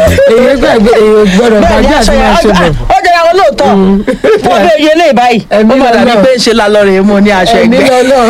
èyí gbàgbé èyí gbọ́dọ̀ gbàgbé àti máa ṣe bọ̀. ó jẹrà wọn lóòótọ́ fún ọbẹ̀ iye lè báyìí ó Ẹ̀mí padà ní Ọlọ́run. pé ń ṣe lálọ́ rèé mo ní aṣọ ẹ̀mí ẹgbẹ́ lọ́lọ́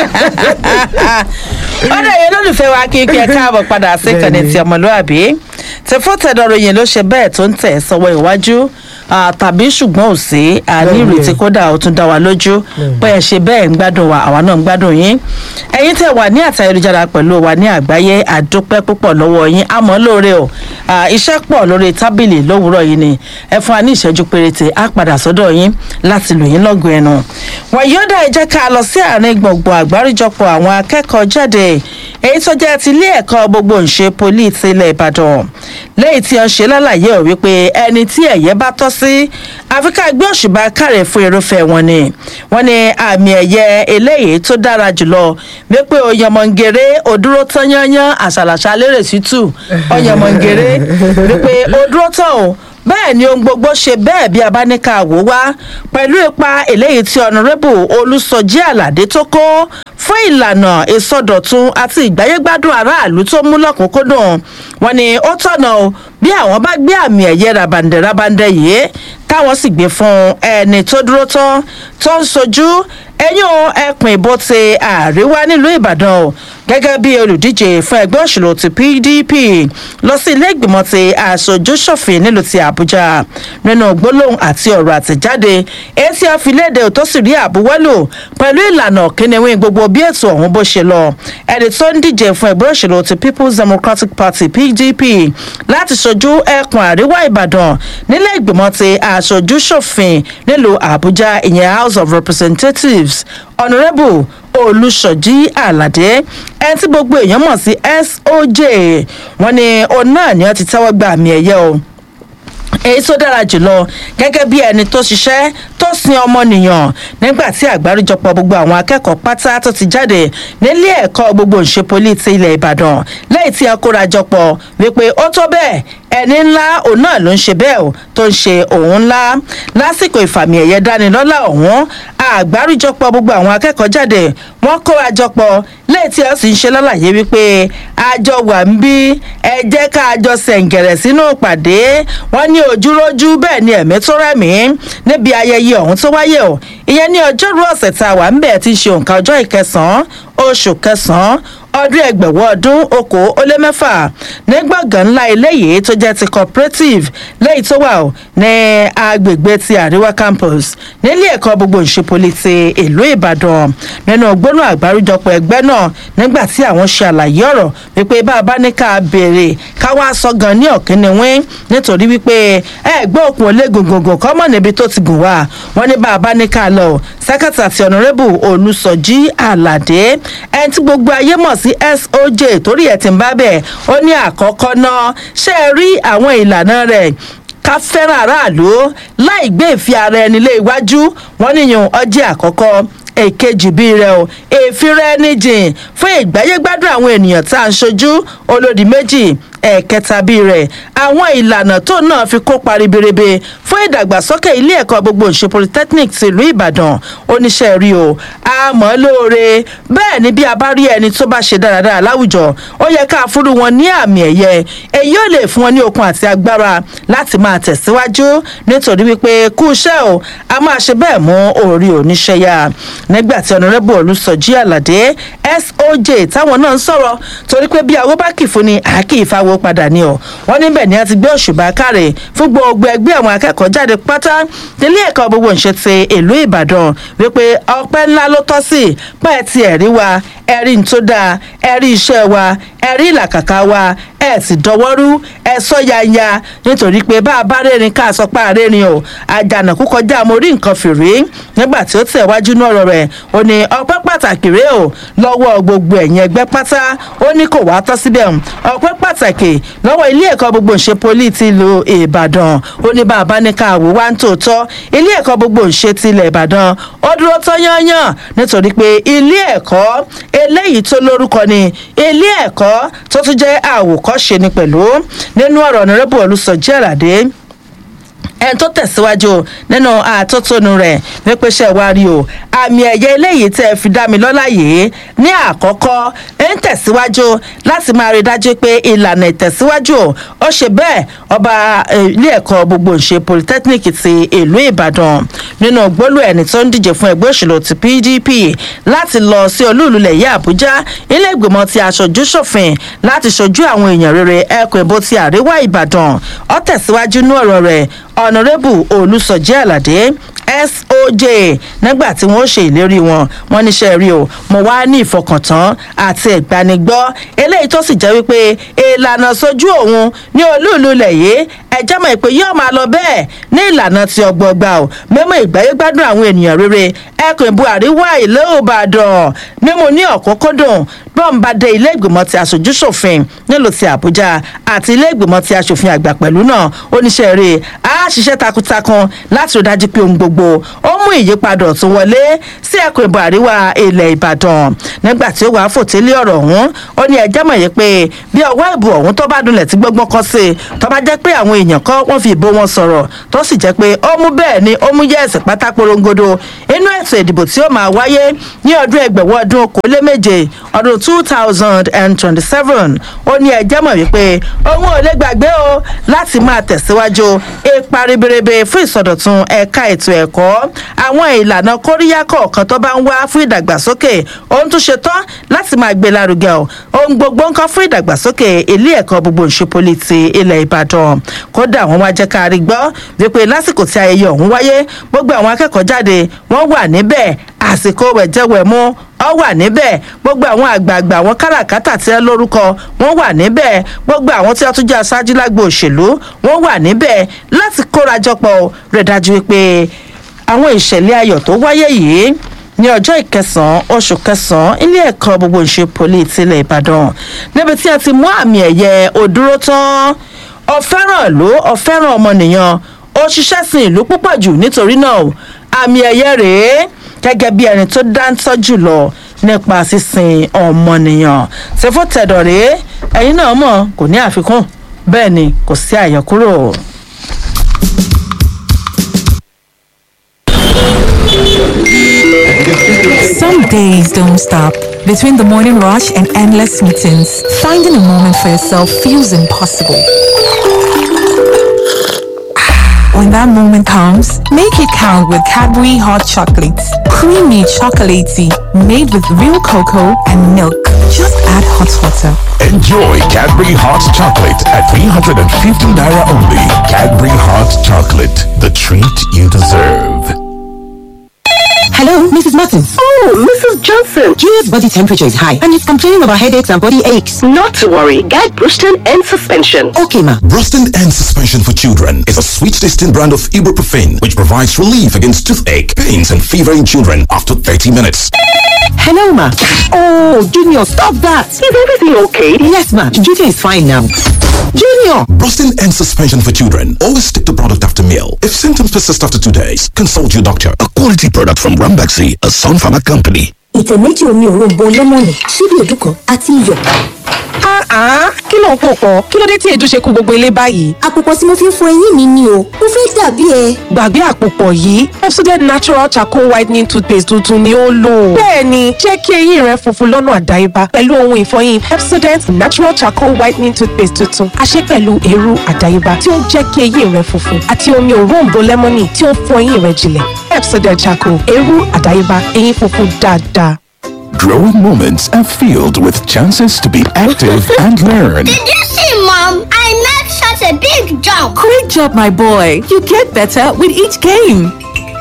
ọ̀dọ̀ yẹn lólùfẹ́ wa kí kí ẹ káàbọ̀ padà sí ìkànnì ti ọmọlúàbí tẹfọ́tẹ̀dọ̀rọ̀ yẹn ló ṣe bẹ́ẹ̀ tó ń tẹ̀ sọ́wọ́ iwájú ah, tàbí ṣùgbọ́n ò sí àní Bẹ́ẹ̀ni. ìrètí kódà ó tún dá wa lójú pé ẹ ṣe bẹ́ẹ̀ ń gbádùn wa àwa náà ń gbádùn yín ẹ̀yin tẹ̀ wà ní àtayélujára pẹ̀lú wa ní àgbáyé àdúpẹ́ púpọ̀ lọ́wọ́ yín àmọ́ lóore o Ah, iṣẹ́ pọ̀ lórí tábìlì lówùúrọ̀ yìí ni ẹ fún wa ní ìṣẹ́jú péréte á padà sọ́dọ̀ yín láti lò yín lọ́gùn ẹnu wọ̀nyí ó dá ẹ jẹ́ ká lọ sí àárín gbọ̀ngbọ̀n àgbáríjọpọ̀ àwọn akẹ́kọ̀ọ́ jáde èyí tó jẹ́ ti ilé ẹ̀kọ́ gbogbo ńṣe poli ti ilẹ̀ ìbàdàn lẹ́yìn tí wọ́n ṣe lálàyé ò wípé ẹni tí ẹ̀yẹ bá tọ́ sí àfikà gbé òṣùbà kárẹ̀ fún irúfẹ́ wọn ni wọ́n ní àmì ẹ̀yẹ eléyìí tó dára jùlọ wípé oyèmọ̀ngèrè òdúró tán yányán àṣàlàṣà lérè tútù oyèmọ̀ngèrè wípé òdúró tán o bẹ́ẹ̀ ni ohun gbogbo ṣe bẹ́ẹ̀ bí abáníkà wò wá pẹ̀lú ipa eléyìí tí ọ̀nàrẹ́bù olùsọjí àlàdé tó kó fún ìlànà ìsọdọ̀tun àti ìgbáyégbádùn aráàlú tó mú lọ́kùnkúndùn wọn ni ó tọ̀nà o bí àwọn bá gbé àmì ẹ̀yẹ rabandẹ̀ rabandẹ̀ yìí táwọn sì gbé fún ẹni tó dúró tán tó ń sojú ẹ̀yìn ẹkùn ìbò ti àríwá nílùú ìbàdàn o gẹ́gẹ́ bí olùdíje fún ẹgbẹ́ òṣèlú ti pdp lọ sí ilé ìgbìmọ̀ ti aṣojú ṣòfin nílùú ti àbújá nínú gbólóhùn àti ọ̀rọ̀ àtẹ̀jáde èyí tí a fi léde tó sì rí àbúwọ́lò pẹ̀lú ìlànà kínníwín gbogbo bí ètò ọ̀hún bó ṣe lọ ẹni tó ń díje fún ẹgbẹ́ òṣèlú ti people's democratic party pdp láti ṣojú ẹkùn àríwá ìbàdàn nílé ìgbìmọ̀ ti aṣojú ṣòfin nílùú àbújá ìyẹn house of representatives honourable olùṣọ́jí àlàdé ẹni tí gbogbo èèyàn mọ̀ sí soj wọn ni òun náà ni wọ́n ti tẹ́wọ́ gba àmì ẹ̀yẹ o èyí tó dára jùlọ gẹ́gẹ́ bí ẹni tó ṣiṣẹ́ tó sin ọmọnìyàn nígbà tí àgbáríjọpọ̀ gbogbo àwọn akẹ́kọ̀ọ́ pátá tó ti jáde nílé ẹ̀kọ́ gbogbo ìṣepolí ti ilẹ̀ ìbàdàn lẹ́yìn tí a kóra jọpọ̀ wípé ó tó bẹ́ẹ̀ ẹni ńlá òun náà ló ń ṣe bẹ́ẹ̀ o tó ń ṣe òun ńlá lásìkò ìfàmì ẹ̀yẹ dánilọ́lá ọ̀hún àgbáríjọpọ̀ gbogbo àwọn akẹ́kọ̀ọ́ jáde wọ́n kóra jọpọ̀ lẹ́yìn tí a sì ń ṣe lálàyé wípé àjọ wà ń bí ẹ jẹ́ ká àjọ sẹ̀ǹgẹ̀rẹ̀ sínú ìpàdé wọ́n ní ojúrójú bẹ́ẹ̀ ni ẹ̀mí tó rẹ̀mí níbi ayẹyẹ ọ̀hún tó wáyé o ìyẹn ní ọjọ́rú ọ̀sẹ̀ tá a wà ń bẹ̀ ti ṣe òǹkà ọjọ́ ìkẹsàn-án oṣù kẹsàn-án ọdún ẹgbẹ̀wọ́ ọdún okòó ó lé mẹ́fà ní gbọ̀ngàn ńlá eléyìí tó jẹ́ ti cooperative lẹ́yìn tó wà ó ní agbègbè ti àríwá campus nílé ẹ̀kọ́ gbogbo ìṣepolí ti ìlú ìbàdàn nínú gbóná àgbáríjọpọ̀ ẹgbẹ́ náà nígbà tí àwọn ṣe àlàyé ọ̀rọ̀ wípé bá a bá ní ká béèrè ká wá sọ gan ní ọ̀kínníwín nítorí wípé ẹgbẹ́ òkun olé gògògò kọ́mọ̀ níbi tó ti gùn wá wọ́n ní bá a bá ní ká lọ sẹ́kẹ̀tì àti ọ̀nàrẹ́bù olùsọ̀jí àlàdé ẹni tí gbogbo ayé mọ̀ sí soj torí ẹ̀ ti ń bá bẹ̀ ó ní àkọ́kọ́ náà ṣe é rí àwọn ìlànà rẹ̀ ká fẹ́ràn aráàlú láì gbé ìfi ara ẹni lé iwájú wọn níyàn ọjọ́ àkọ́kọ́ èkejì bíi rẹ o èéfín rẹ níjìn fún ìgbáyégbádùn àwọn ènìyàn tá à ń ṣojú olódì méjì ẹ̀ẹ̀kẹta bíi rẹ̀ àwọn ìlànà tó náà fi kópa ribiribi fún ìdàgbàsókè ilé ẹ̀kọ́ gbogbo ìṣe polytechnic tìlú ìbàdàn oníṣẹ́ rí o àmọ́ lóore bẹ́ẹ̀ ni bí a bá rí ẹni tó bá ṣe dáradára láwùjọ ó yẹ ká fúru wọn ní àmì ẹ̀yẹ èyí ò lè fún wọn ní okun àti agbára láti máa tẹ̀síwájú nítorí wípé kú iṣẹ́ o a máa ṣe bẹ́ẹ̀ mú orí oníṣẹ́ yá nígbà tí ọ̀nàrẹ́bù olùsọ̀jí àlàdé soj táwọn náà ń sọ̀rọ̀ torí pé bí awó bá kì fún ni àákì ìfawó padà ni ọ̀ wọ́n níbẹ̀ ni a ti gbé òṣùbà káre fún gbogbo ẹgbẹ́ àwọn akẹ́kọ̀ọ́ jáde pátá nílé ẹ̀kọ́ gbogbo ìṣe ti ìlú ìbàdàn wípé ọpẹ́ ńlá ló tọ́ sí pẹ́ẹ́ ti ẹ̀rí wa ẹ̀rí ń tó dáa ẹ̀rí iṣẹ́ wa ẹ̀rí ìlàkàkà wa ẹ̀ sì dọwọ́rú ẹ̀ sọ yanya nítorí pé bá a bá rẹ́rìn ká sọ pé àrẹ́rìn o àjànàkú kọjá mo rí nǹkan fìrí nígbà tí ó tẹ̀ wájú ní ọ̀rọ̀ rẹ̀ ó ní ọpẹ́ pàtàkì rèé o lọ́wọ́ gbogbo ẹ̀yìn ẹgbẹ́ pátá ó ní kò wá tọ́ síbẹ̀ ọpẹ́ pàtàkì lọ́wọ́ ilé ẹ̀kọ́ gbogbo ìṣe poli ti ìlú ìbàdàn ó ní bá a bá ní ká wò wá ń tòótọ́ ilé ẹ̀kọ́ gbogbo ìṣe ti ilẹ̀ ìbàdàn ó dúró tán yányàn nítorí pé ilé ẹ̀kọ́ eléyìí tó lórúkọ ni ilé ẹ̀kọ́ tó tún jẹ́ àwòkọ́ṣe ni pẹ̀lú nínú ọ̀rọ̀ ọ̀nàrẹ́bù olùsọ̀jẹ́ àlàdé ẹni tó tẹ̀síwájú nínú àtótónu rẹ̀ wípé ṣe wá rí o àmì ẹ̀yẹ eléyìí tẹ́ ẹ fi dá mi lọ́lá yìí ní àkọ́kọ́ ń tẹ̀síwájú láti máa rí dájú pé ìlànà ìtẹ̀síwájú ó ṣe bẹ́ẹ̀ ọba ilé ẹ̀kọ́ gbogbo ìṣe polytechnic ti ìlú ìbàdàn nínú gbólú ẹni tó ń díje fún ẹgbẹ́ òṣèlú ti pdp láti lọ sí olúùlúlẹ̀ yìí àbújá ilé ìgbìmọ̀ ti aṣojú ṣòfin láti ṣojú àwọn èèyàn rere ẹkùn ìbò ti àríwá ìbàdàn ó tẹ̀síwájú ní ọ̀rọ̀ rẹ̀ ọ̀nàrẹ́bù olùsọ̀jẹ́ àlàdé soj nígbà tí wọ́n ṣe ìlérí wọn wọ́n níṣẹ́ rí o mo wá ní ìfọkàntán àti ìgbanigbọ́ eléyìí tó sì jẹ́ wípé ìlànà sojú òun ní olúùlú lẹ̀ yìí ẹjẹ́ mọ̀ pé yóò máa lọ bẹ́ẹ̀ ní ìlànà ti ọgbọọgba o mímú ìgbáyé gbádùn àwọn ènìyàn rere ẹkùn ìbú àríwá ìlú ìbàdàn mímú ní ọ̀kúnkúndùn bọ́n bá dé ilé ìgbìmọ̀ ti aṣojú ṣòfin nílùú ti àbújá àti ilé ìgbìmọ̀ ti aṣòfin àgbà pẹ̀lú náà oníṣẹ́ rẹ̀ á ṣiṣẹ́ takuntakun láti rí dájú pé ohun gbogbo ó mú ìyípadà ọ̀tún wọlé sí ẹkùn ìbò àríwá ilẹ̀ ìbàdàn nígbà tí ó wàá fòtélé ọ̀rọ̀ ọ̀hún ó ní ẹjẹ́ mọ̀ yìí pé bí ọwọ́ ìbò ọ̀hún tó bá dunlẹ̀ tí gbọ́ngbọ́n kọ́ sí i tó bá jẹ́ pé àwọn èèyàn kọ́ wọ́n fi ìbò wọn sọ̀rọ̀ tó sì jẹ́ pé ó mú bẹ́ẹ̀ ni ó mú yẹ́ẹ̀sì pátá porongodo inú ètò ìdìbò tí ó máa wáyé ní ọdún ẹgbẹ̀wọ́ ọdún okòóléméje ọdún two thousand and twenty-seven ó ní ẹjẹ́ mọ̀ wípé òun ò lè gbàgbé o láti máa tẹ̀síwájú ipa ribiribi fún ìsọdọ̀tun ẹ̀ka ètò ẹ̀kọ́ àwọn ìlànà kóríyá kọ̀ọ̀kan tó bá ń wá fún ìdàgbàsókè òun tún ṣe tán láti máa gbé lárugẹ o ohun gbogbo nǹkan fún ìdàgbàsókè ilé ẹ̀kọ́ gbogbo ìṣepoli ti ilẹ̀ ìbàdàn kódà wọ́n wá jẹ́ ká rí gbọ́ wípé lásìkò tí ayẹyẹ ọ̀hún wáyé gbogbo àwọn akẹ́kọ̀ọ́ jáde wọ́n wà níbẹ̀ àsìkò wẹ̀jẹ̀wẹ̀mú ọ wà níbẹ̀ gbogbo àwọn àgbààgbà àwọn káràkátà tí ẹ lórúkọ wọn wà níbẹ̀ gbogbo àwọn tí wọn tún jẹ́ aṣáájú lágbo òṣèlú wọn wà níbẹ̀ láti kórajọpọ̀ rẹ̀ dájú wípé àwọn ìṣẹ̀lẹ̀ ayọ̀ tó wáyé yìí ní ọjọ́ ìkẹsàn-án oṣù kẹsàn-án ilé ẹ̀kọ́ gbogbo ìṣe poli tilẹ̀ ìbàdàn níbi tí a ti mú àmì ẹ̀yẹ òdúró tán ọ̀fẹ́ràn ìlú ọ̀fẹ́ràn ọmọnìyàn ó ṣiṣẹ́ sin ìlú púpọ̀ jù nítorí náà àmì ẹ̀yẹ rèé gẹ́gẹ́ bí ẹni tó dáńtọ́ jùlọ nípa sísin ọmọnìyàn ṣèfò tẹ̀dọ̀ rèé ẹ̀yin náà mọ̀ kò ní àfikún bẹ́ẹ̀ ni kò sí àyọkúrò. Some days don't stop. Between the morning rush and endless meetings, finding a moment for yourself feels impossible. When that moment comes, make it count with Cadbury Hot Chocolates. Creamy chocolatey, made with real cocoa and milk. Just add hot water. Enjoy Cadbury Hot Chocolate at 350 Naira only. Cadbury Hot Chocolate, the treat you deserve. Hello, Mrs. Martins. Oh, Mrs. Johnson. Julia's body temperature is high and he's complaining about headaches and body aches. Not to worry. Get Bruston and suspension. Okay, ma. Bruston and Suspension for Children is a sweet tasting brand of ibuprofen which provides relief against toothache, pains, and fever in children after 30 minutes. Hello, ma. Oh, Junior, stop that. Is everything okay? Yes, ma. Junior is fine now. Junior! Brustin and suspension for children. Always stick to product after meal. If symptoms persist after two days, consult your doctor. A quality product from Rambaxi, a Sun Pharma company. ìtẹ̀ méjì omi òróǹbó lẹ́mọ̀nì ṣíbí èdú kan àti iyọ̀. kí ló ń pò pọ̀ kí ló dé tí èdú ṣe kú gbogbo ilé báyìí. àpòpọ̀ tí mo fi ń fọ eyín mi ni o mo fẹ́ dàbí ẹ. gbàgbé àpòpọ̀ yìí Pepsodent natural charcoal whitening toothpaste tuntun ni ó lò. bẹ́ẹ̀ni jẹ́ kí eyín rẹ funfun lọ́nà àdáyébá pẹ̀lú ohun ìfọyín Pepsodent natural charcoal whitening toothpaste tuntun a ṣe pẹ̀lú eérú àdáyébá tí ó ń jẹ́ kí eyín rẹ funfun àti omi òróǹbó lẹ́mọ́nì tí ó ń fọ eyín rẹ jinlẹ̀ Pepsodent charcoal eérú àdáyébá eyín funfun dáadáa. Growing moments are filled with chances to be active and learn. Did you see, Mom? I made such a big jump. Great job, my boy. You get better with each game.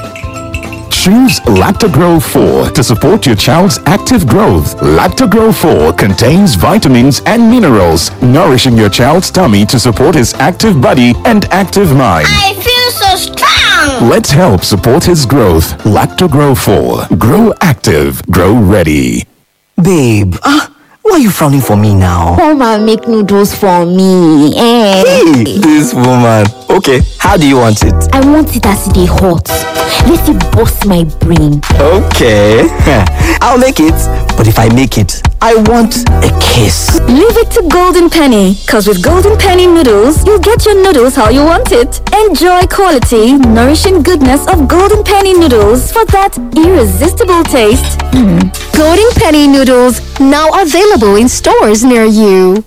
Choose Lactogro 4 to support your child's active growth. Lactogro 4 contains vitamins and minerals, nourishing your child's tummy to support his active body and active mind. I feel so strong. Let's help support his growth. Lactogro 4. Grow active. Grow ready. Babe, ah, why are you frowning for me now? Come and make noodles for me. Eh. Hey, this woman. Okay, how do you want it? I want it as they hot. Let it bust my brain. Okay, I'll make it. But if I make it, I want a kiss. Leave it to Golden Penny, because with Golden Penny noodles, you'll get your noodles how you want it. Enjoy quality, nourishing goodness of Golden Penny noodles for that irresistible taste. Mm. Golden Penny noodles, now available in stores near you.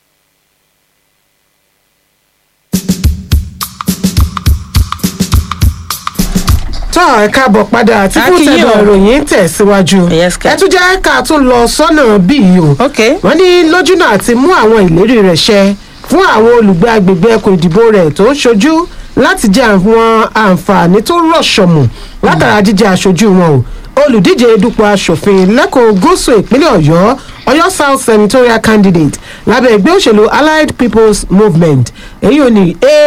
tọ́ ẹ káàbọ̀ padà àti fún Akínyìn tẹ̀dọ̀ o. ìròyìn tẹ̀síwájú ẹ tún jẹ́ ká tún lọ sọ́nà bíi o wọ́n ní lójúnà àti mú àwọn ìlérí rẹ̀ ṣẹ fún àwọn olùgbé agbègbè ẹkùn ìdìbò rẹ̀ tó ń ṣojú láti jẹ àwọn àǹfààní tó rọ̀ṣọ̀mù látara jíjẹ aṣojú wọn o olùdíje dupò asòfin lẹ́kọ̀ọ́ gúúsù ìpínlẹ̀ ọ̀yọ́ ọ̀yọ́ south senatorial candidate lábẹ́ ẹgbẹ́ òṣèlú allied people's movement èyí ò ní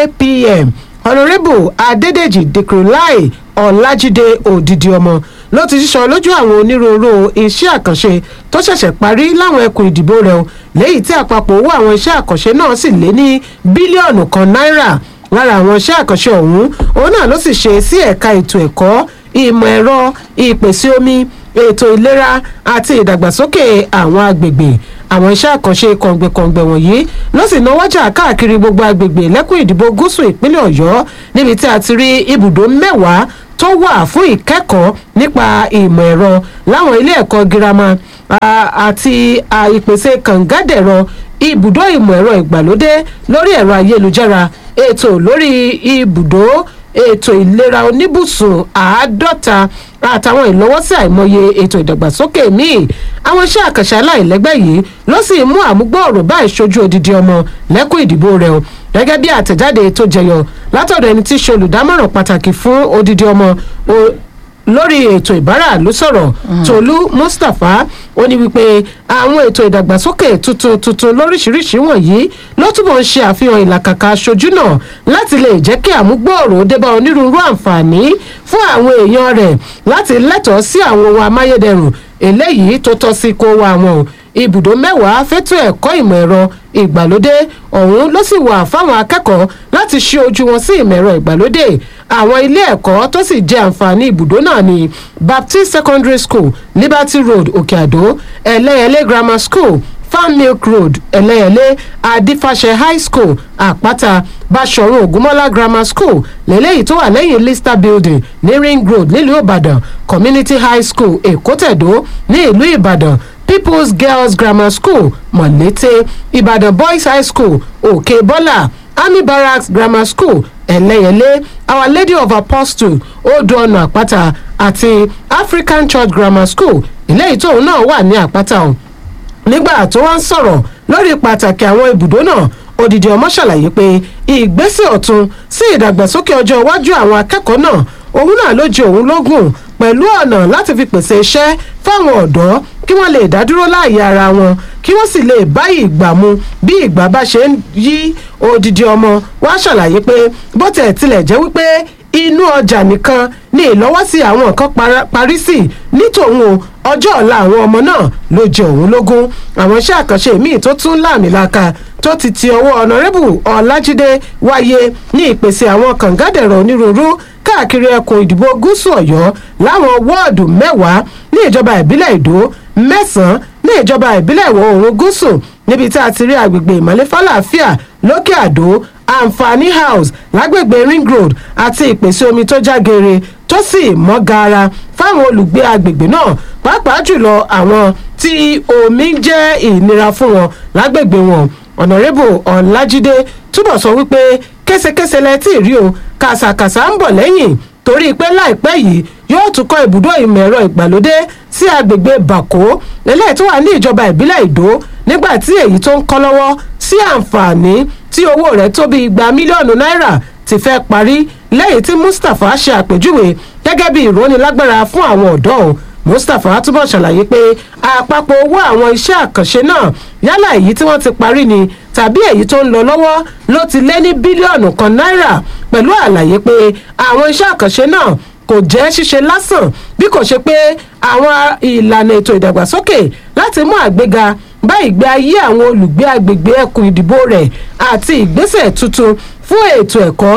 apm honourable adédèjì dìkrúláì ọ̀làjídé òdìdí ọmọ ló ti sísọ lójú àwọn onírúurú iṣẹ́ àkànṣe tó ṣẹ̀ṣẹ̀ parí láwọn ẹkùn ìdìbò rẹ̀ o léyìí tí àpapọ̀ owó àwọn iṣẹ́ àkànṣe náà sì lé ní bílíọ̀nù kan náírà lára àwọn iṣẹ́ àkànṣe ọ̀hún òun náà ló sì ṣe sí ẹ̀ka ètò ẹ̀kọ́ ìmọ̀ ẹ̀rọ ìpèsè omi ètò ìlera àti ìdàgbàsókè àwọn agbègbè àwọn iṣẹ́ àkànṣe kọ̀ǹgbẹ̀kọ̀ǹgbẹ̀ wọ̀nyí ló sì náwó jà káàkiri gbogbo agbègbè lẹ́kùn ìdìbò gúúsù ìpínlẹ̀ ọ̀yọ́ níbi tí a ti rí ibùdó mẹ́wàá tó wà fún ìkẹ́kọ̀ọ́ nípa ìmọ̀ ẹ̀rọ láwọn ilé ẹ̀kọ́ girama a- àti a, ìpèsè kàngádẹ̀rọ ibùdó ìmọ̀ ẹ̀rọ ìgbàlódé lórí ẹ̀rọ ayélujára ètò lórí ibùdó ètò ìlera oníbùsùn àádọ́ta àtàwọn ìlọ́wọ́sí àìmọye ètò ìdàgbàsókè míì àwọn iṣẹ́ àkànṣe aláìlẹ́gbẹ́ yìí ló sì mú àmúgbòòrò bá ìṣojú odidi ọmọ lẹ́kùn ìdìbò rẹ̀ o gẹ́gẹ́ bí àtẹ̀jáde tó jẹyọ látọ̀dọ̀ ẹni tí í ṣe olùdámọ̀ràn pàtàkì fún odidi ọmọ o- lórí ètò ìbáraàlú sọ̀rọ̀ tolú mustapha ó ní wípé àwọn ètò ìdàgbàsókè tuntun tuntun lóríṣiríṣi wọ̀nyí ló túbọ̀ ń ṣe àfihàn ìlàkàkà aṣojú náà láti lè jẹ́ kí àmúgbòòrò débá onírúurú àǹfààní fún àwọn èèyàn rẹ̀ láti lẹ́tọ̀ọ́ sí àwọn ohun amáyédẹrùn eléyìí tó tọ́ sí kó wa wọn o ibùdó mẹ́wàá fẹ́tọ̀ ẹ̀kọ́ ìmọ̀ ẹ̀rọ ìgbàlódé ọ̀hún ló sì wà fáwọn akẹ́kọ̀ọ́ láti ṣí ojú wọn sí ìmọ̀ ẹ̀rọ ìgbàlódé àwọn ilé ẹ̀kọ́ tó sì jẹ́ àǹfààní ibùdó náà ní baptist secondary school liberty road òkè àdó ẹlẹ́yẹlé grammar school farm milk road ẹlẹ́yẹlé adifasẹ high school àpáta basọ̀run ògúnmọ́lá grammar school lélẹ́yìí tó wà lẹ́yìn lister building ní ring road nílùú ìbàdàn community high school èkótẹ̀dó ní ìlú ìbàdàn people's girls grammar school mọ̀lété ìbàdàn boys high school òkè bọ́là army barracks grammar school ẹlẹ́yẹlé our lady of apostle odò ọ̀nà àpáta àti african church grammar school eléyìí tóun náà wà ní àpáta ọ̀hún nígbà tó wá ń sọ̀rọ̀ lórí pàtàkì àwọn ibùdó náà odidi ọmọ ṣàlàyé pé ìgbésẹ̀ ọ̀tun sí ìdàgbàsókè ọjọ́ iwájú àwọn akẹ́kọ̀ọ́ náà òun náà ló jẹ òun lógún pẹ̀lú ọ̀nà láti fi pèsè iṣẹ́ fáwọn ọ̀dọ́ kí wọ́n lè dádúró láàyè ara wọn kí wọ́n sì lè bá ìgbà mu bí ìgbà bá ṣe ń yí odidi ọmọ wá ṣàlàyé pé bó tẹ̀ tilẹ̀ jẹ́ wípé inú ọjà nìkan ni ìlọ́wọ́sí àwọn nǹkan para- parí sí ní tòun o ọjọ́ ọ̀la àwọn ọmọ náà ló jẹ òun lógún àwọn iṣẹ́ àkànṣe míì tó tún láàmìlaka tó ti ti ọwọ́ ọ̀nàrẹ́bù ọ̀làjídé wáyé ní ìpèsè àwọn kàngádẹ̀rọ̀ onírúurú káàkiri ẹkùn ìdìbò gúúsù ọ̀yọ́ láwọn wọ́ọ̀dù mẹ́wàá ní ìjọba ìbílẹ̀ ìdó mẹ́sàn-án ní ìjọba ìbílẹ̀ ìwọ̀ oòrùn gúúsù níbi tí a ti rí agbègbè ìmọ̀lẹ́fàlàáfíà lókè àdó àǹfààní house lágbègbè ring road àti ìpèsè omi tó jágere tó sì mọ́ gaara fáwọn olùgbé agbègbè náà pàápàá jùlọ àwọn tí omi ń jẹ́ ìnira fún wọn lágbègbè wọn ọ̀nàrẹ́bù ọ̀làjídé túbọ̀ sọ wípé késekése lẹ tí ì rí o kàṣàkàṣà ń bọ̀ lẹ́yìn torí pé láìpẹ́ yìí yóò tún kọ́ ibùdó ìmọ̀ ẹ̀rọ ìgbàlódé sí agbègbè bàkó eléyìí tó wà ní ìjọba ìbílẹ̀ ìdó nígbà tí èyí tó ń kọ́ lọ́wọ́ sí àǹfààní tí owó rẹ̀ tó bí igba mílíọ̀nù náírà ti fẹ́ parí lẹ́yìn tí mustapha ṣe àpèjúwe gẹ́gẹ́ bí ìrónilágbára fún àwọn ọ̀dọ́ òun mustapha túbọ̀ ṣàlàyé pé àpapọ̀ owó àwọn iṣẹ́ àkànṣe náà yálà èyí tí wọ́n ti parí ni tàbí èyí tó ń lọ lọ́wọ́ ló ti lé ní bílíọ̀nù kan náírà pẹ̀lú àlàyé pé àwọn iṣẹ́ àkànṣe náà kò jẹ́ ṣíṣe lásán bí kò ṣe pé àwọn ìlànà ètò ìdàgbàsókè láti mú àgbéga bá ìgbé ayé àwọn olùgbé agbègbè ẹkùn ìdìbò rẹ̀ àti ìgbésẹ̀ tuntun fún ètò ẹ̀kọ́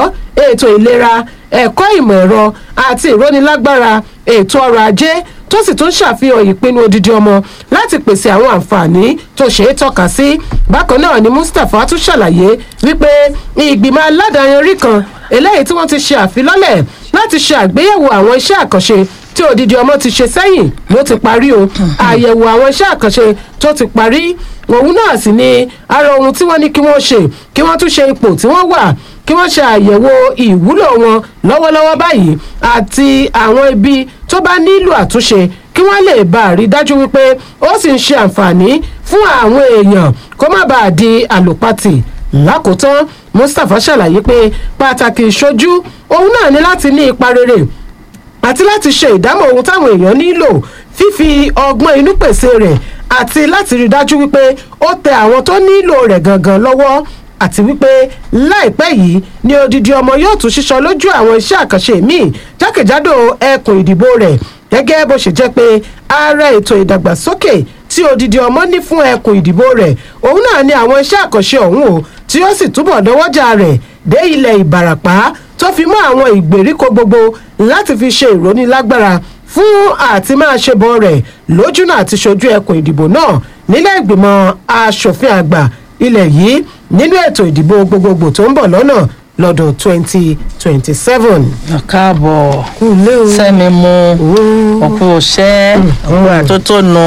ètò ìlera ẹ̀kọ́ ìmọ̀ ẹ̀rọ àti ìrónilágbára ètò ọrọ̀ ajé tó sì tún ṣàfihàn ìpinnu odidi ọmọ láti pèsè àwọn àǹfààní tó ṣeé tọ́ka sí bákan náà ni mustapha tún ṣàlàyé wípé ìgbìmọ̀ aládàáyanrí kan eléyìí tí wọ́n ti ṣe àfilọ́lẹ̀ láti ṣe àgbéyẹ̀wò àwọn iṣẹ́ àkànṣe tí odidi ọmọ ti ṣe sẹ́yìn ló ti parí o àyẹ̀wò àwọn iṣẹ́ àkànṣe tó ti parí òun náà sì ni ara ohun tí wọ́n ní kí wọ́n ṣe kí wọ́n tún ṣe ipò tí wọ́n wà kí wọ́n ṣe àyẹ̀wò ìwúlò wọn lọ́wọ́lọ́wọ́ báyìí àti àwọn ibi tó bá nílò àtúnṣe kí wọ́n lè bá a rí dájú wípé ó sì ń ṣe àǹfààní fún àwọn èèyàn kó má bàa di àlòpatì lákòótán mustapha ṣàlàyé pé pàtàkì ìṣojú òun náà ní láti ní ipa rere àti láti ṣe ìdámọ̀ ohun táwọn èèyàn nílò fífi ọgbọ́n inú pèsè rẹ̀ àti láti rí dájú wípé ó tẹ àwọn tó nílò rẹ̀ gangan lọ́wọ́ àti wípé láìpẹ́ yìí ni odidi ọmọ yóò tún ṣiṣọ́ lójú àwọn iṣẹ́ àkànṣe míì jákèjádò ẹkùn ìdìbò rẹ̀ gẹ́gẹ́ bó ṣe jẹ́ pé ara ètò ìdàgbàsókè tí odidi ọmọ ní fún ẹkùn ìdìbò rẹ̀ òun náà ni àwọn iṣẹ́ àkànṣe ọ̀hún o tí ó sì túbọ̀ dọwọ́jà rẹ̀ dé ilẹ̀ ìbàràpá tó fi mọ́ àwọn ìgbèríko gbogbo láti fi ṣe ìrónilágbára fún àti máa ṣe bọ́ rẹ̀ lójúnà àti ṣojú ẹkùn ìdìbò náà nílẹ̀ ìgbìmọ̀ asòfin àgbà ilẹ̀ yìí nínú ètò ìdìbò gbogbogbò tó ń bọ̀ lọ́nà lọ́dún twenty twenty seven. káàbọ̀ sẹ́mi mu òkú òṣẹ́ òkú àtótónu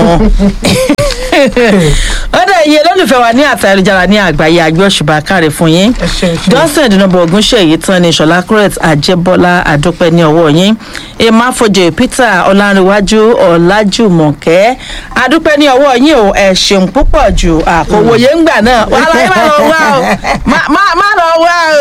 ó dẹ̀ iye lólùfẹ́ wa ní àtà ayélujára ní àgbáyé àgbẹ̀ òṣùbà káre fún yín johnson ìdúnàbọ̀ ogunṣe èyí tán ni ṣọlá crete àjẹbọ́lá àdúpẹ́ ní ọwọ́ yín emma fojú peter ọlárìnwájú ọ̀làjùmọ̀kẹ́ àdúpẹ́ ní ọwọ́ yín o ẹ̀ ṣeun púpọ̀ jù àkòwòye ń gbà náà wà láyé má lọ wá o má lọ wá o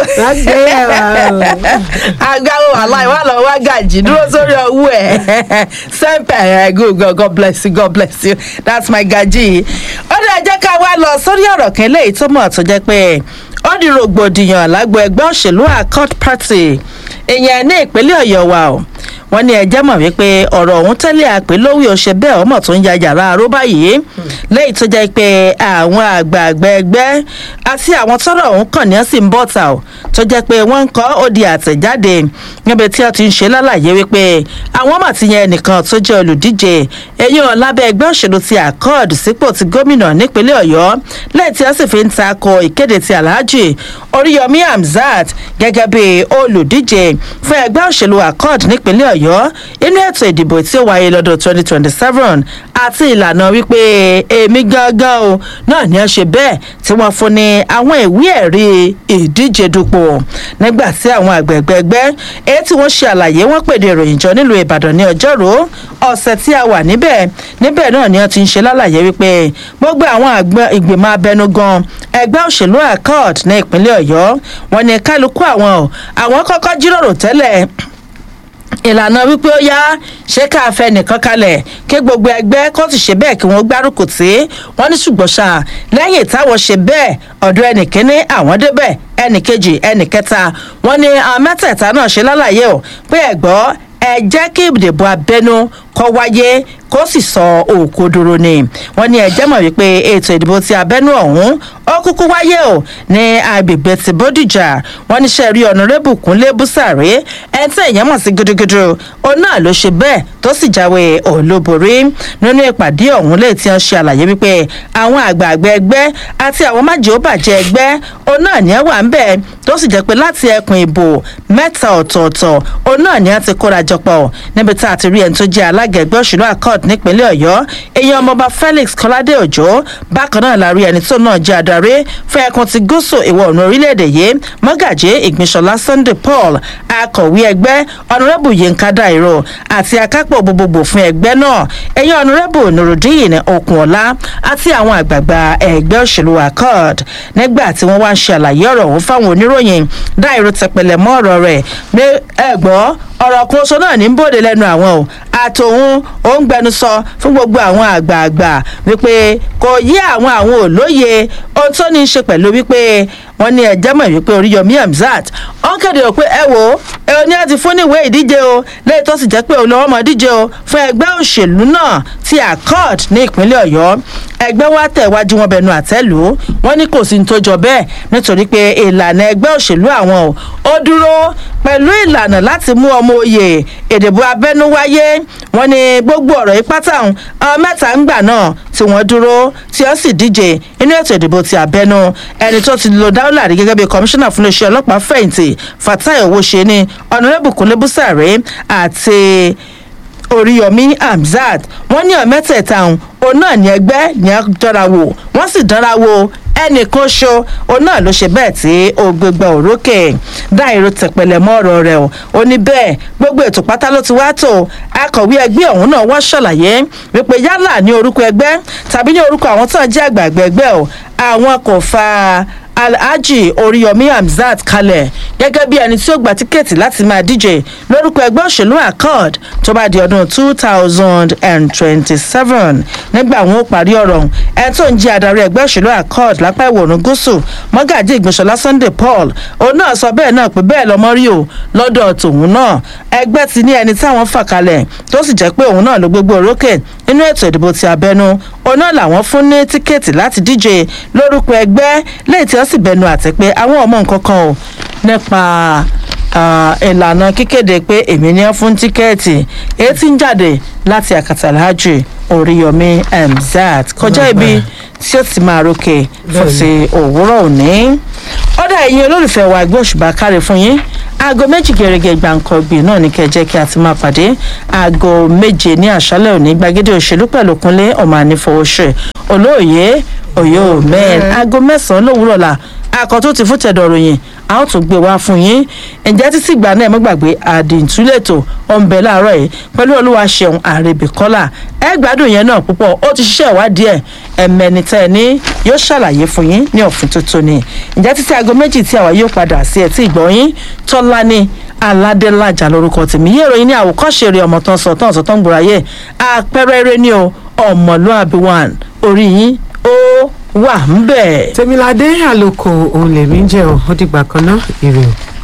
agbáwo aláì wà lọ wá gàjì dúró sórí ọwọ́ ẹ̀ sẹ́ńpẹ̀ ẹ̀ god bless you god bless you that's my gaji ó dẹ̀ jẹ́ ká wá lọ sórí ọ̀rọ̀ kan léyìí tó mọ̀ tó jẹ́ pé ó di rògbòdìyàn lágbo ẹgbẹ́ òṣèlú accord party èèyàn ní ìpínlẹ̀ ọ̀yọ́ wa o wọ́n ní ẹjẹ́ mọ̀ wípé ọ̀rọ̀ ọ̀hún tẹ́lẹ̀ àpè lówí ọ̀ṣẹ́ bẹ́ẹ̀ ọmọ tó ń ya yàrá aró báyìí lẹ́yìn tó jẹ́ pé àwọn àgbààgbà ẹgbẹ́ àti àwọn tọ́rọ̀ ọ̀hún kàn ní ọ̀sìn bọ́ta ò tó jẹ́ pé wọ́n ń kọ́ ó di àtẹ̀jáde níbi tí wọ́n ti ń ṣe lálàyé wípé àwọn mà ti yan ẹnìkan tó jẹ́ olùdíje eyín ọ̀lábẹ́ ẹgbẹ́ òṣèlú ti accord sípò ti gómìnà nípínlẹ̀ ọ̀yọ́ lẹ́yìn tí wọ́n sì fi ń takò ìkéde ti alhaji oríyọmí hamzat gẹ́gẹ́ bí olùdíje fún ẹgbẹ́ òṣèlú accord nípínlẹ̀ ọ̀yọ́ inú ètò ìdìbò tí ó wáyé lọ́dún twenty twenty seven àti ìlànà wípé èmi gangan o náà ni ẹ ṣe bẹ́ẹ̀ tí wọ́n fún ní àwọn ìwé ẹ̀rí ìdíje dupò nígbà tí àwọn àgbẹ̀gbẹ̀ ẹgbẹ́ èyí tí wọ́n ṣe àlàyé wọ́n pèdè ìròyìn jọ nílùú ìbàdàn ní ọjọ́rú ọ̀sẹ̀ tí a wà níbẹ̀ níbẹ̀ náà ni wọ́n ti ń ṣe lálàyé wípé gbogbo àwọn ìgbìmọ̀ abẹnugan ẹgbẹ́ òṣèlú accord ní ìpínlẹ̀ ọ̀yọ́ wọn ni kálukú àwọn àwọn kọ́kọ́ jíròrò tẹ́lẹ̀ ìlànà wípé ó yá ṣé ká fẹ́ nìkan kalẹ̀ kí gbogbo ẹgbẹ́ kó sì ṣe bẹ́ẹ̀ kí wọ́n gbárùkù tí wọ́n ní ṣùgbọ́n ṣá lẹ́yìn táwọn ṣe bẹ́ẹ̀ ọ̀dọ̀ ẹnìkíní àwọn débẹ̀ ẹnìkejì ẹnìkẹta wọ́n ní àwọn mẹ́tẹ̀ẹ̀ta náà ṣe lálàyé o pé ẹ̀gbọ́ ẹ jẹ́ kí ìdìbò abẹ́nú kọ́ wáyé kó sì sọ òkodoro ni wọ́n ní ẹjẹ́ mọ̀ wípé ètò ìdìbò ti abẹ́nú ọ̀hún ó kúkú wáyé o ní agbègbè ti bódìjà wọ́n ní sẹ́ẹ̀rí ọ̀nàrẹ́bù kúnlé búsàrí ẹni tí èèyàn mọ̀ sí gidigidi òun náà ló ṣe bẹ́ẹ̀ tó sì jáwé olóborí nínú ìpàdé ọ̀hún lè ti hàn ṣe àlàyé wípé àwọn àgbààgbà ẹgbẹ́ àti àwọn májèóbàjẹ́ ẹgbẹ́ òun náà ní ẹ wà ń bẹ̀ tó sì jẹ́ pé láti ẹkùn ìbò mẹ́ta ọ̀tọ̀ọ̀tọ̀ òun náà ní ẹ ti kóra jọpọ̀ níbi tá a ti rí ẹni tó jẹ́ alága ẹgbẹ́ òṣèlú accord nípínlẹ̀ ọ̀yọ́ èèyàn ọmọọba felix kọ́ládé òjò bákan náà la rí ẹni tó náà jẹ́ adarí fún ẹkùn ti gúúsù ìwọ̀ oòrùn orílẹ̀-èdè yìí mọ́gàjé ìgbìnsọ̀lá sunday paul akọ̀wé ẹgbẹ́ ọ̀nàrẹ́bù yínká dàìrò àti akápò gbogbogbò fún ẹgbẹ́ náà èèyàn ọ̀nàrẹ́bù nurudeen okunola àti àwọn àgbààgbà ẹgbẹ́ òṣèlú accord nígbà tí wọ́n wá ń ṣe àlàyé ọ̀rọ̀ ọ̀hún fáwọn oníròyìn dàìrò tẹpẹlẹ mọ́ ọ̀rọ̀ rẹ̀ ẹ̀gbọ́ ọ̀rọ̀ kan oṣù náà ní bòde lẹ́nu àwọn o àtòun ó ń gbẹnusọ fún gbogbo àwọn àgbààgbà wípé kò yí àwọn àwọn òlóye ohun tó ní í ṣe pẹ̀lú wípé wọ́n ní ẹ̀jẹ̀ mọ̀ wípé oríyọmí hamzat ó ń kéde pé ẹ wò ó ẹ ò ní àti fún níwèé ìdíje o lẹ́yìn tó sì jẹ́ pé òun lọ́wọ́ mọ̀ díje o fún ẹgbẹ́ òṣèlú náà ti accord ní ìpínlẹ̀ ọ̀yọ́ ẹgbẹ́ wa tẹ̀wájú wọn bẹnu àtẹ́lù wọn ní kò sí ní tó jọ bẹ́ẹ̀ nítorí pé ìlànà ẹgbẹ́ òṣèlú àwọn o ó dúró pẹ̀lú ìlànà láti mú ọmọ oyè ìdìbò abẹ́nú wáyé wọn ní gbogbo ọ̀rọ̀ yìí pátá ọ̀hún ọmọ mẹ́ta ń gbà náà tí wọ́n dúró tí ó sì díje inú ètò ìdìbò ti abẹ́nú ẹni tó ti lo dáúlà rí gẹ́gẹ́ bí kọmíṣánná fún iléeṣẹ́ ọlọ́pàá fẹ̀yìntì fatai owóṣeni ọ̀nàrẹ́bù kúnlébùsàrẹ́ àti oríyọmí hamzat wọn ní ọmẹtẹẹta ọhún òun náà ní ẹgbẹ ní dánra wò wọn sì dánra wò ẹnìkan ṣo òun náà ló ṣe bẹẹ tí ó gbégbá òrókè dáìró tẹpẹlẹ mọ ọrọ rẹ o ó ní bẹẹ gbogbo ètò pátá ló ti wá tó akọwé ẹgbẹ ọhún náà wọn ṣàlàyé wípé yálà ní orúkọ ẹgbẹ tàbí ní orúkọ àwọn tó ń jẹ àgbààgbà ẹgbẹ o àwọn kò fa alhaji oríyọmí hamzat kalẹ̀ gẹ́gẹ́ bí ẹni tí ó gba tíkẹ́ẹ̀tì láti máa díje lórúkọ ẹgbẹ́ òṣèlú accord tó bá di ọdún two thousand and twenty-seven nígbà wọn ó parí ọ̀rọ̀ ẹni tó ń jẹ́ adarí ẹgbẹ́ òṣèlú accord lápá ìwòrán gúúsù mọ́gàjì ìgbésọ̀lá sunday paul òun náà sọ bẹ́ẹ̀ náà pé bẹ́ẹ̀ lọ́mọ rí o lọ́dọ̀ tòun náà ẹgbẹ́ ti ní ẹni táwọn fà kalẹ̀ tó sì jẹ́ pé òun náà ló gbégbó orókè nínú ètò ìdìbò ti abẹ́nú òun náà làwọn fún ní tíkẹ́ẹ̀tì láti díje lórúkọ ẹgbẹ́ lẹ́yìn tí wọ́n sì bẹnu àtẹ pé àwọn ọmọ nǹkan kan ò nípa ìlànà kíkéde pé èmi ní fún tíkẹ́ẹ̀tì èyí tí ń jáde láti àkàtà alhaji oríyọmí mzat kọjá ibi tí ó ti máa rókè fún ti òwúrọ̀ òní. ọ̀dà ẹ̀yin olólùfẹ́ wa ẹgbẹ́ òṣùbà káre fún yín aago méjì gẹ̀rẹ́gẹ̀ gbàǹkangbì náà ní kẹjẹ́ kí a ti máa pàdé aago méje ní àṣálẹ̀ òní gbàgede òṣèlú pẹ̀lú kúnlé ọmọ ànífọwọ́ṣẹ̀ olóòye òye òmẹ́ẹ̀ aago mẹ́sàn-án lówùrọ̀ la akọ tó ti fún tẹ̀dọ̀ ròyìn a ó tún gbé wá fún yín ǹjẹ́ títí ìgbà náà ẹ mọ́ gbàgbé àdìntúlẹ̀tò ọ̀nbẹ láàárọ̀ yìí pẹ̀lú olúwa ṣeun àrèbíkọ́là ẹ gbádùn yẹn náà púpọ̀ ó ti ṣiṣẹ́ ìwádìí ẹ̀ ẹ̀mẹ́ni tẹ́ ẹ ní yóò ṣàlàyé fún yín ní òfin tuntun ni ǹjẹ́ títí aago méjì tí àwa yóò padà sí ẹ̀ tí ìgbọ́ yín tọ́lá ní aládélájà lórúkọ tèmi yé ìròyìn ní àwòkọ́ṣe rẹ̀ ọmọ tán sọ tán sọ tán gbòòràyè àpẹẹrẹ eré ní o ọmọlúàbí one orí yín ó wà ń bẹ̀. tèmiládé àlòkò òun lèmi ń jẹ ọ ó dìgbà kan náà ire o.